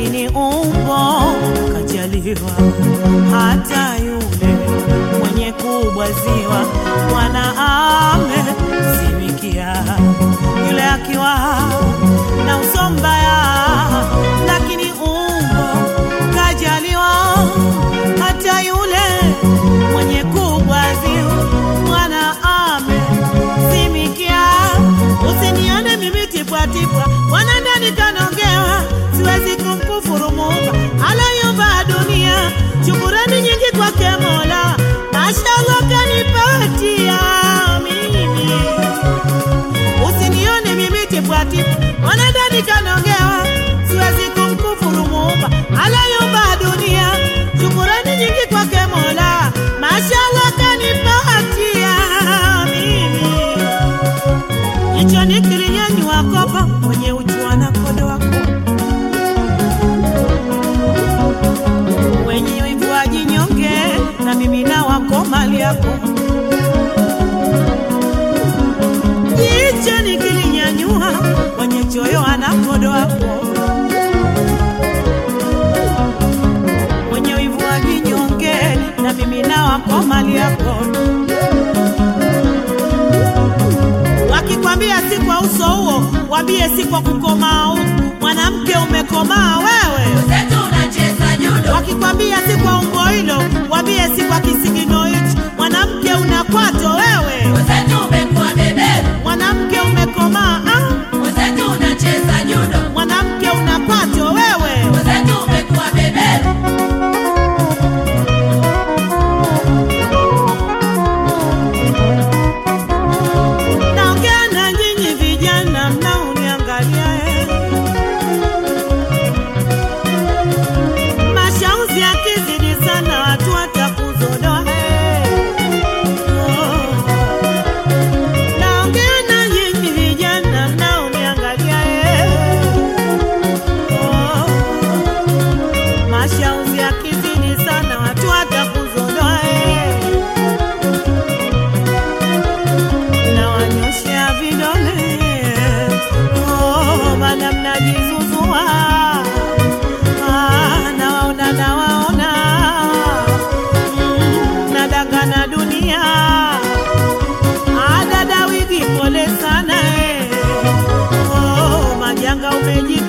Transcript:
lakini umbo kajaliwa. Hata yule mwenye kubwaziwa Bwana amezimikia, yule akiwa na uso mbaya, lakini umbo kajaliwa. Hata yule mwenye kubwaziwa Bwana amezimikia. Usinione mimi tipwatipwa, Bwana ndani kanaongewa, siwezi kumkufuru Muumba alayumba dunia. Shukurani nyingi kwake Mola, mashallah kanipatia mimi. Usinione mimi tipwatipwa, Bwana ndani kanaongewa, siwezi kumkufuru Muumba alayumba dunia. Shukurani nyingi kwake Mola, mashallah kanipatia mimi hicho ni kilinyanyua kopa mwenye uchwa na kodo wako wenye wivu wajinyonge na mimi na wako mali yako hicho ni kilinyanyua mwenye choyo ana kodo wako wenye wivu wajinyonge na mimi na wako mali yako wakikwambia si kwa uso huo, wambie si kwa kukomaa huko. Mwanamke umekomaa wewe. Zetu unacheza judo, Wakikwambia si kwa umbo hilo, wambie si kwa kisigino hicho. Mwanamke una kwato wewe. zetu umekuwa beberu, Mwanamke umekomaa ah. zetu unacheza judo, Mwanamke una kwato wewe. zetu umekuwa beberu, Naongea na nyinyi vijana mnaoniangalia eh. Mashauzi yakizidi sana watu watakuzodoa eh. Oh. Naongea na nyinyi vijana mnaoniangalia eh. Oh. Mashauzi yakizidi sana watu watakuzodoa eh. nawanyoshea vidole oh, maana mnajizuzua ah, nawaona nawaona mm, nadangana dunia ah, dada wigi pole sana eh. oh, majanga umeji